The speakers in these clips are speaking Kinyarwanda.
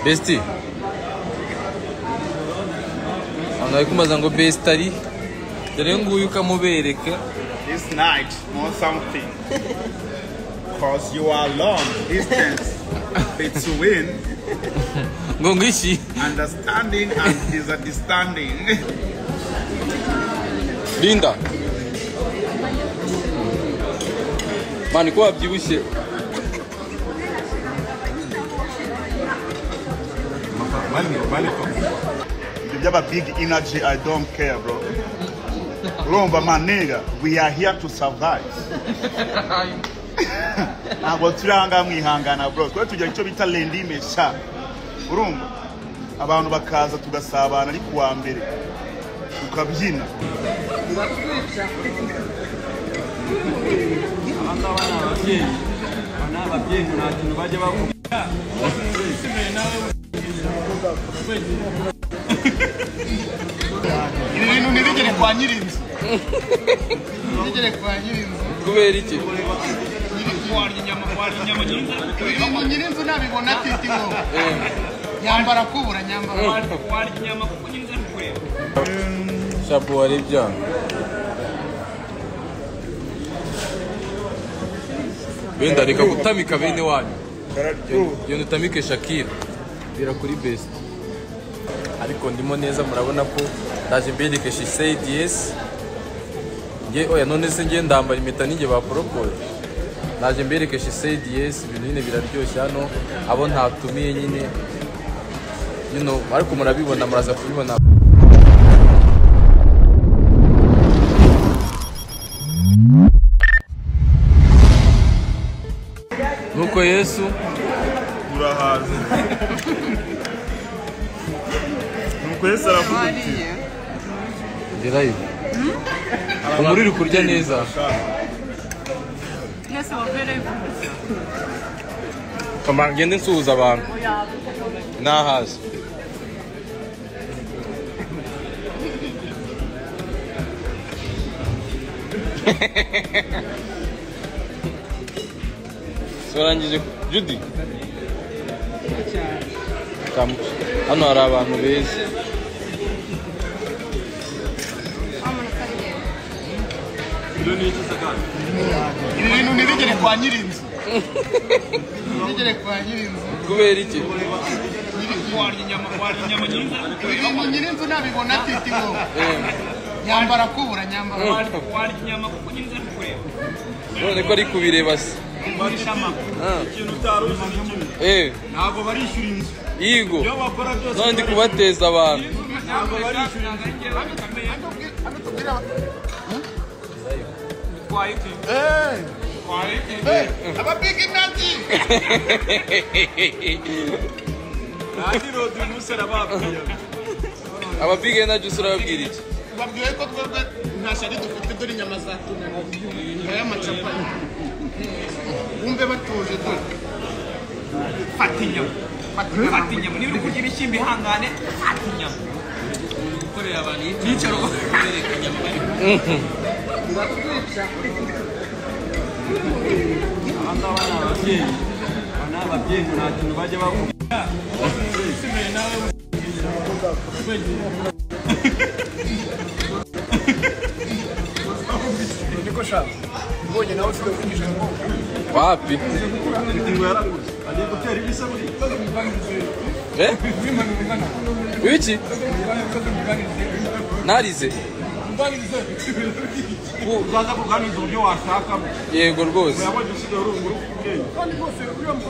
besite abantu bari kumaza ngo besite ari dore nguyu ukamubereka This night or something. Cause you are long distance between ngo ngwiki understanding and misunderstanding. linda mani ko wabyibushye If you have a big energy, I don't care, bro. Rumba maniga, we are here to survive. ntabwo turi aha ngaha mwihangana bro twe tugira icyo bita rendime sha urumva abantu bakaza tugasabana ari kuwa mbere tukabyina ibi bintu ntibigere kwa nyirinzu ntibigere kwa nyirinzu kubera iki nyirinzu nabibona atiti ngo nyambara kubura nyambara shabu warebya wenda reka gutamika bene wanyu iyo utamike shakira bira kuri best ariko ndimo neza murabona ko ndaje mbereke she said yes nge oya none se nge ndambara impeta ninjye baporopoye ndaje mbereke she said yes ibintu nyine biraryoshye hano abo ntatumiye nyine you know, ariko murabibona muraza kubibona nuko yesu urahaza nuko yesu aravuga ati nderayo umuri uri kurya neza Yes, we're very good. kama ngende nsuhuza abantu nahaze turangije judy Tamuca. hano hari abantu beza ibi bintu ntibigere kwa nyirinzu ntibigere kwa nyirinzu kubera iki ibi bintu nyirinzu nabibona atiti ngo nyambara kubura nyambara none ko ari kubireba se Ah. Eh, ntabwo barishyura inzu yigo ibyo bakora byose none ndi kubateza abantu ntabwo barishyura inzu aba big energy radi rodi uyu munsi arababwira aba big energy urababwira iki babwiwe ko twebwe nta shari dufite dore inyama za tunaniya aya macapati wumve batuje dore fata inyama fata inyama niba uri kurya ibishyimbo ihangane fata inyama gukorera abantu icyicaro bereka inyama bari aba ngaba ni ababyeyi aba ni ababyeyi nta kintu bajya bakubwira wapi Eh? wiki narize uzaza kuganiriza uburyo washakamo yego rwose urabona usigaye uri umugore ufite ubwenge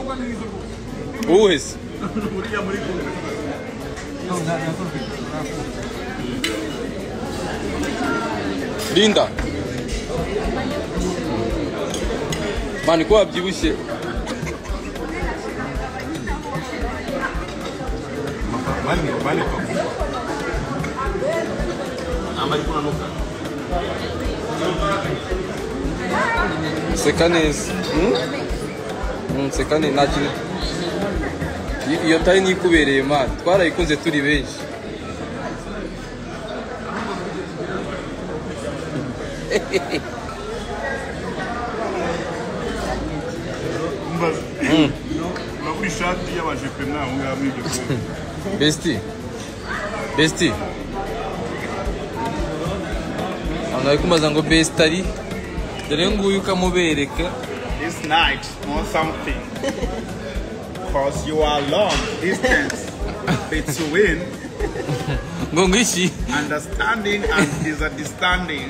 uwuhe se uriya muri kumwe linda mani ko wabyibushye seka neza Hmm? Hmm, seka neza nta kintu I- iyo tari nikubereye mani twarayikunze turi benshi mbaza ishati y'abajepe mwaho ngaho muri ibyo bihugu besiti besiti abantu bari kumubaza ngo besiti ari dore nguyu ukamubereka this night on something because you are long distance between ngo ngwishyi understanding and disunderstanding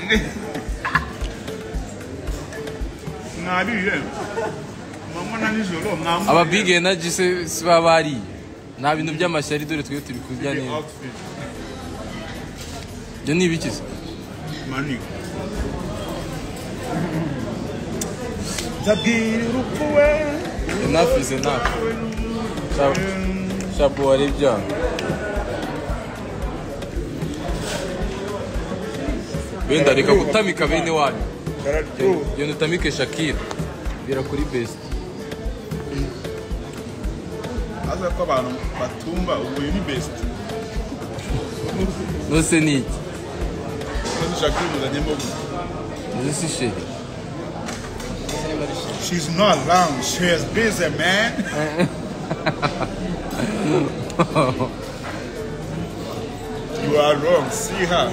mwabiriye mwamona nijoro mwamona ababige na jise si baba bariye nta bintu by'amashyari dore twe turi kurya neza outfit ibyo ni ibiki se money nzabwira urupfu we enafu izi enafu shabu wari ibyaha wenda reka gutamika bene wanyu iyo utamike shakira bira kuri besiti aza ko abantu batumva ubu ni best nose ni iki ndashaka kwimuzanyemo gusa nose si sheri She's not long. She's busy, man. you are wrong. See her.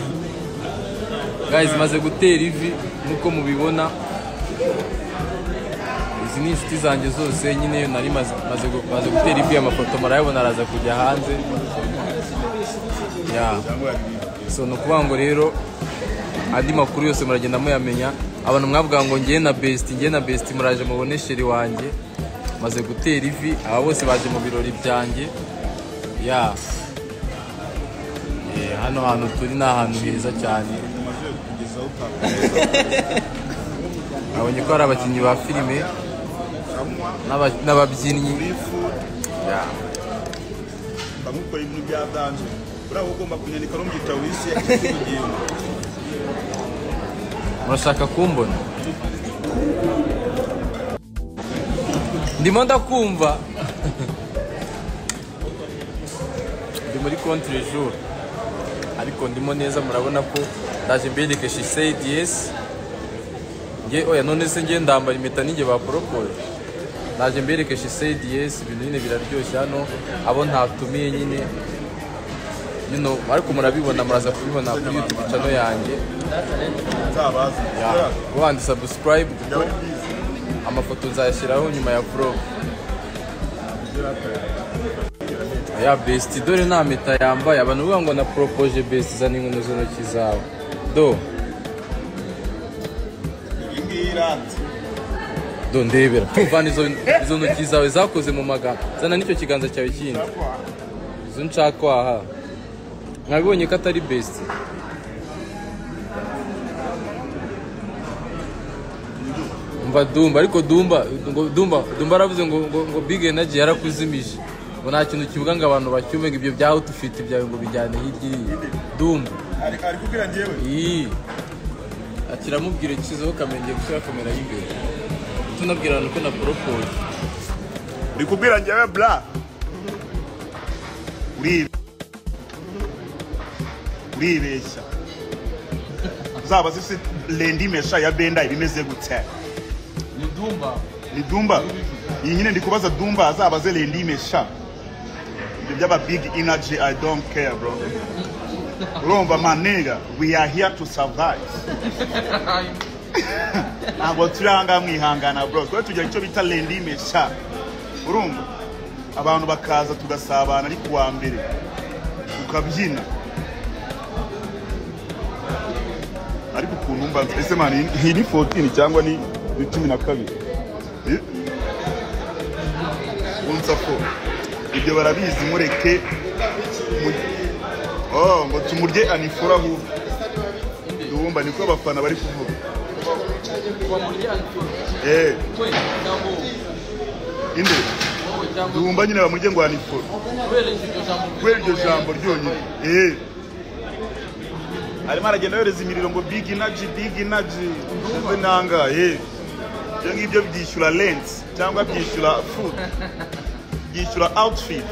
gayizi maze gutera ivi nk'uko mubibona izi ni inshuti zanjye zose nyine yo nari maze maze gu- maze gutera ivi amafoto murayabona araza kujya hanze ya so ni ukuvuga ngo rero andi makuru yose muragenda muyamenya abantu mwavuga ngo ngiye na besiti ngiye na besiti muraje mubone sheri wanjye maze gutera ivi aba bose baje mu birori byanjye ya Eh, hano hantu turi ni ahantu heza cyane abonye ko hari abakinnyi ba filime n'aba- n'ababyinnyi Ya. bamukora ibintu bya danje buriya ugomba kunyandika no mu gitabo wise murashaka kumbona ndimo ndakumva ndi muri contre jour ariko ndimo neza murabona ko ndaje mbedeke she said yes nge oya none se nge ndambara impeta ninjye baporokore ndaje mbereke she said yes ibintu nyine biraryoshye hano abo ntatumiye nyine you know, ariko murabibona muraza kubibona kuri youtube channel yanjye nzabaza wandi subscribe byaba ari byiza amafoto nzayashyiraho nyuma ya vlog ya besiti dore nta mpeta yambaye abantu bavuga ngo na poropoje besiti zana inkono z'intoki zawe do iyi ngiyi irate do ndebera vana izo izo ntoki zawe zakoze mu magambo zana n'icyo kiganza cyawe kindi izo nshaka waha mwabibonye ko atari besiti umva dumba ariko dumba ngo dumba dumba aravuze ngo ngo ngo big energy yarakuzimije ngo nta kintu kivuga ngo abantu bacyume ngo ibyo bya outfit byawe ngo bijyane hirya iriya dumba ari ari kubwira njyewe iyi ati ramubwira ikizeho kamenge gushyira kamera y'imbere tunabwira abantu ko na poropoje uri kubwira njyewe bra Uri- uribeshya zaba zifite lendi mesha ya benda ibimeze gutya ni dumba ni dumba iyi nyine ndi kubaza dumba azaba ze lendi mesha ibyo by'aba big energy i don't care bro urumva manega we are here to survive ntabwo turi ahangaha mwihangana bro twe tugira icyo bita lendi mesha urumva abantu bakaza tugasabana ari kuwa mbere tukabyina ariko ukuntu mba ese mani iyi ni 14 cyangwa ni ni cumi na kabiri Eh? unsa ko ibyo barabizi mureke mu- Oh, ngo tumurye anifora ahubwo ndumva niko abafana bari kuvuga Eh, inde ndumva nyine bamurye ngo anifora kubera iryo jambo ryonyine Eh. arimo aragenda yohereza imiriro ngo big energy big energy ndumve nangaye ibyo ngibyo byishyura lent cyangwa byishyura food byishyura outfit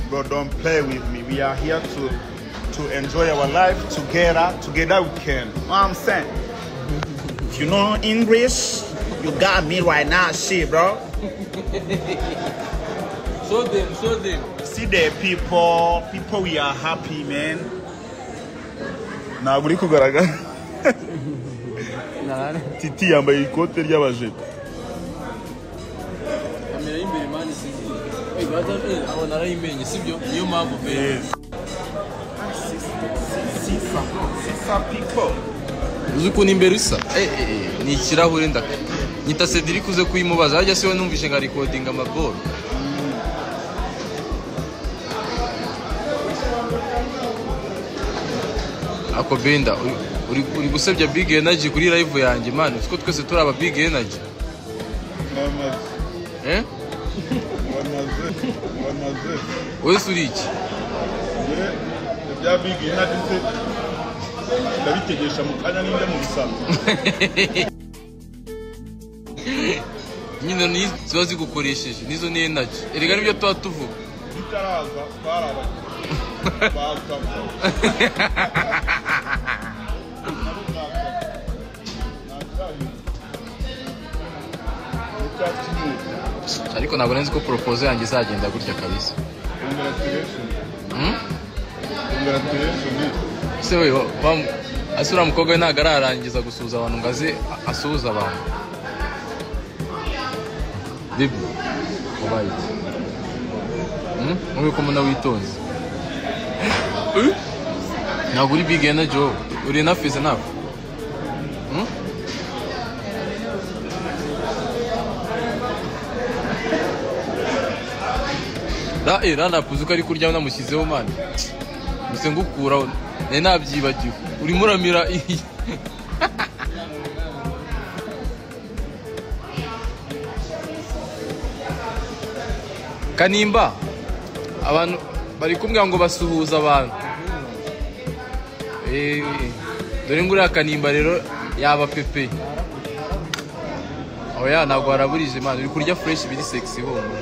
bro don't play with me we are here to to enjoy our life together together we can you know what i'm saying if you know english you You got me right now, shit, bro. Show them, show them. See the people, people, we are happy, man. ntabwo uri kugaragara titi yambaye ikote ry'abajepe Kamera y'imbere mani sizi. Hey, brother, eh, abona arayimenye, sibyo? Niyo mpamvu pe. Uzi ukuntu imbere isa? Eh, eh, eh, ni ikirahure ndaka. Nyita Cedric uze kuyimubaza, ajya siwe numvise nka recording amaboro. Ako Benda, uri- uri, uri gusebya Big Energy kuri live yanjye, man. Uzi ko twese turi aba Big Energy. Eh? Wowe uri iki? bya bigi nageze ndabitegesha mu kanya n'injya mu bisambo nyine ni ziba zigukoresheje nizo ni energy erega nibyo tuba tuvuga bitaraza twarabagiye bakamva nabo bakamva ntazahira icyatsi cy'inyuma ariko ntabwo nari nzi ko propose yanjye izagenda gutya kabisa congratulation Hmm? congratulation ese we wa- wa- ese uriya mukobwa we ntabwo ararangiza gusuhuza abantu ngo aze a- asuhuze abantu bibi ubaye iki Hmm? ube ko mbona witonze Eh? ntabwo uri big energy wowe uri enough is enough Hmm? ra eh rana puzi ko ari kurya namushyizeho mani gusa ngukuraho nari nabyibagiwe urimo uramira iyi kanimba abantu bari kumbwira ngo basuhuza abantu Eh, dore ngo uriya kanimba rero yaba pepe oya ntabwo waraburije imana uri kurya fureshi biri segisi bombi